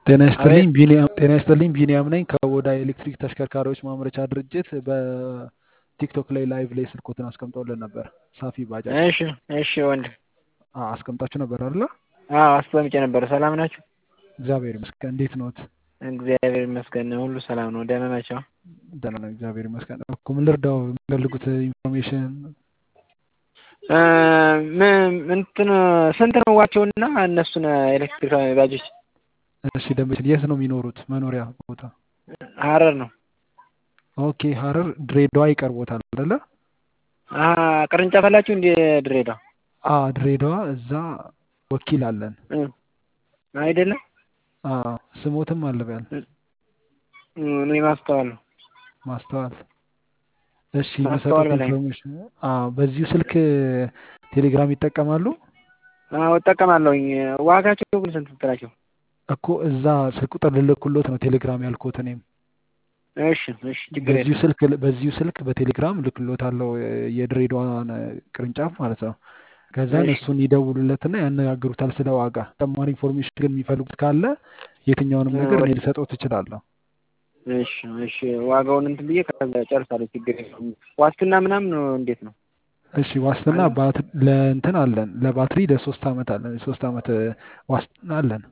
ጤና ይስጥልኝ አቤት ቢኒያም ጤና ይስጥልኝ ቢኒያም ነኝ ከቦዳ ኤሌክትሪክ ተሽከርካሪዎች ማምረቻ ድርጅት በቲክቶክ ላይ ላይቭ ላይ ስልኮትን አስቀምጠውልን ነበር ሳፊ ባጃጅ እሺ እሺ ወንድም አ- አስቀምጣችሁ ነበር አይደለ አዎ አስቀምጬ ነበር ሰላም ናችሁ እግዚአብሔር ይመስገን እንዴት ኖት እግዚአብሔር ይመስገን ሁሉ ሰላም ነው ደህና ናቸው ደህና ነው እግዚአብሔር ይመስገን እኮ ምን ልርዳው የሚፈልጉት ኢንፎርሜሽን እ፣ ምን እንትን ስንት ነው ዋቸውና እነሱን ኤሌክትሪክ ባጆች እሺ ደንበችን የት ነው የሚኖሩት መኖሪያ ቦታ ሀረር ነው ኦኬ ሀረር ድሬዳዋ ይቀርቦታል አይደለ አ ቅርንጫፍ አላችሁ እንደ ድሬዳዋ አ ድሬዳዋ እዛ ወኪል አለን እ፣ አይደለም አ ስሞትም አለበያል እ፣ እኔ ማስተዋል ነው ማስተዋል እሺ ማስተዋል የሚሰጡት በላይ ኢንፎርሜሽን አ በዚሁ ስልክ ቴሌግራም ይጠቀማሉ አዎ እጠቀማለሁኝ ዋጋቸው ግን ስንት ትላቸው እኮ እዛ ስልክ ቁጥር ልልክሎት ነው ቴሌግራም ያልኩት እኔም እሺ እሺ ችግር በዚሁ የለም ስልክ በዚሁ ስልክ በቴሌግራም ልክሎታለሁ የድሬዳዋን ቅርንጫፍ ማለት ነው ከዛን እሺ እሱን ይደውሉለትና ያነጋግሩታል ስለ ዋጋ ተጨማሪ ኢንፎርሜሽን ግን የሚፈልጉት ካለ የትኛውንም እ፣ ነገር እኔ ወደ ልሰጠው ትችላለሁ እሺ እሺ ዋጋውን እንትን ብዬ ከዛ ጨርሳለሁ ችግር የለም ዋስትና ምናምን እንዴት ነው እሺ ዋስትና አለ ባትሪ ለእንትን አለን ለባትሪ ለሶስት አመት አለን የሶስት አመት ዋስትና አለን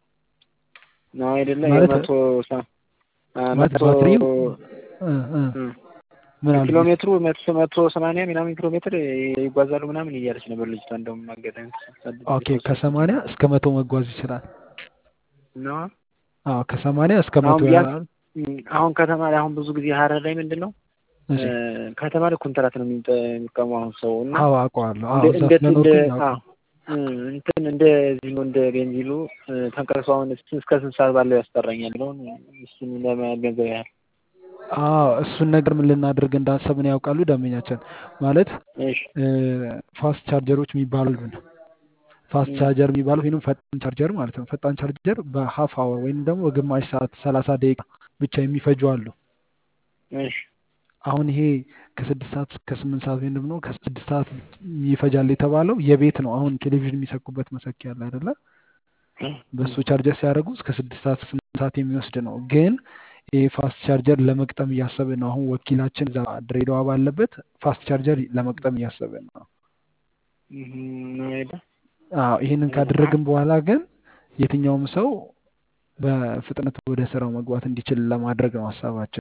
ነው አይደለ ማለት የመቶ ሰ- አ፣ ማለት መቶ ባትሪው እ እ እ፣ ምን አሉ ኪሎ ሜትሩ መቶ መቶ ሰማንያ ምናምን ኪሎ ሜትር ይጓዛሉ ምናምን እያለች ነበር ልጅቷ እንደውም አጋጣሚ ስትሰድብ ኦኬ የተወሰነ ከሰማንያ እስከ መቶ መጓዝ ይችላል ነው አዎ ከሰማንያ እስከ መቶ አሁን ቢያንስ ያህል እም፣ አሁን ከተማ ላይ አሁን ብዙ ጊዜ ሀረር ላይ ምንድን ነው እሺ እ፣ ከተማ ላይ ኮንትራት ነው የሚጠ- የሚጠቀሙ አሁን ሰው እና አዎ አውቀዋለሁ እንደ አዎ እዛ እንደ እንደ ስለኖርኩኝ አዎ አውቀዋለሁ እ፣ እንትን እንደዚህ ነው እንደ ቤንዚሉ እ፣ ተንቀሳቅሶ አሁን እሱን እስከ ስንት ሰዓት ባለው ያስጠራኛል ብለውን እሱን ለመገንዘብ ያህል አዎ እሱን ነገር ምን ልናደርግ እንዳሰብን ያውቃሉ ደንበኛችን ማለት እሺ ፋስት ቻርጀሮች የሚባሉ አሉን ፋስት እም፣ ቻርጀር የሚባለው ወይም ፈጣን ቻርጀር ማለት ነው ፈጣን ቻርጀር በሀፍ አወር ወይም ደግሞ በግማሽ ሰዓት ሰላሳ ደቂቃ ብቻ የሚፈጁ አሉ እሺ አሁን ይሄ ከስድስት ሰዓት እስከ ስምንት ሰዓት ወይም ደግሞ ከስድስት ሰዓት ይፈጃል የተባለው የቤት ነው አሁን ቴሌቪዥን የሚሰኩበት መሰኪያ አለ አይደለ በእሱ ቻርጀር ሲያደርጉ እስከ ስድስት ሰዓት ስምንት ሰዓት የሚወስድ ነው ግን ይህ ፋስት ቻርጀር ለመቅጠም እያሰብን ነው አሁን ወኪላችን እዛ ድሬዳዋ ባለበት ፋስት ቻርጀር ለመቅጠም እያሰብን ነው እም፣ ነው አይደል አዎ ይህንን ካደረግን በኋላ ግን የትኛውም ሰው በፍጥነት ወደ ስራው መግባት እንዲችል ለማድረግ ነው ሀሳባችን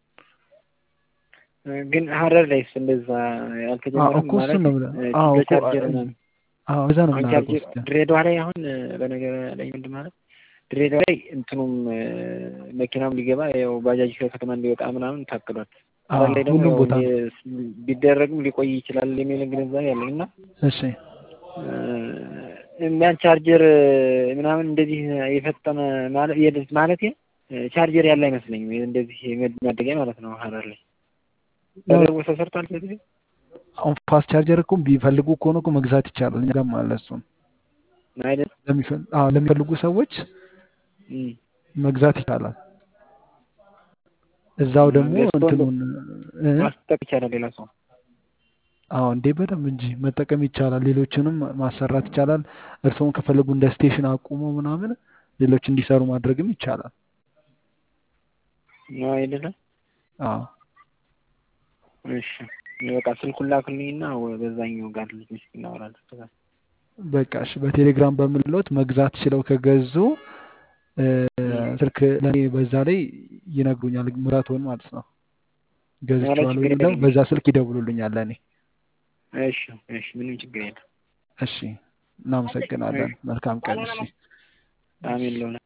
ግን ሀረር ላይስ እንደዛ አዎ ያልተጀመረም እኮ ማለት እሱን ነው ብለን እ፣ አዎ እኮ በቻርጀር ምናምን አዎ እዛ ነው አሁን የምናደርገው ቻርጀር እስኪ ድሬዳዋ ላይ አሁን እ፣ በነገር ላይ ምንድን ማለት ድሬዳዋ ላይ እንትኑም እ፣ መኪናም ሊገባ ያው ባጃጅ ከከተማ እንዲወጣ ምናምን ታቅዷል። አዎ ሀረር ላይ ደግሞ ሁሉም ያው ቦታ ነው የ- ቢደረግም ሊቆይ ይችላል የሚል ግንዛቤ አለኝ እና እሺ ያን ቻርጀር ምናምን እንደዚህ የፈጠነ ማለት የደ- ማለት ቻርጀር ያለ አይመስለኝም። እንደዚህ ማደጊያ ማለት ነው ሀረር ላይ ነው ተደርጎ ተሰርቷል። ስለዚህ አሁን ፋስት ቻርጀር እኮ ቢፈልጉ ከሆነ እኮ መግዛት ይቻላል እኛ ጋርም አለ እሱን አይደል ለሚፈል- አዎ ለሚፈልጉ ሰዎች እም። መግዛት ይቻላል እዛው ደግሞ ገዝቶ እንደው እንትኑን እ ማስጠቅ ይቻላል ሌላ ሰው አዎ እንዴ በደንብ እንጂ መጠቀም ይቻላል ሌሎችንም ማሰራት ይቻላል እርስዎም ከፈለጉ እንደ ስቴሽን አቁሞ ምናምን ሌሎች እንዲሰሩ ማድረግም ይቻላል ነው አይደለም። አዎ እሺ በቃ ስልኩን ላክልኝና ወ- በዛኛው ጋር ልጆች እናወራለን። ከዛ በቃ እሺ በቴሌግራም በምንሎት መግዛት ችለው ከገዙ እ፣ እም። ስልክ ለእኔ በዛ ላይ ይነግሩኛል ምራቶን ማለት ነው ኧረ ገዝቼዋለሁ ችግር የሚለው የለም። በዛ ስልክ ይደውሉልኛል ለእኔ እሺ እሺ ምንም ችግር የለም። እሺ እናመሰግናለን መልካም ቀን እሺ አሜን ለሆነ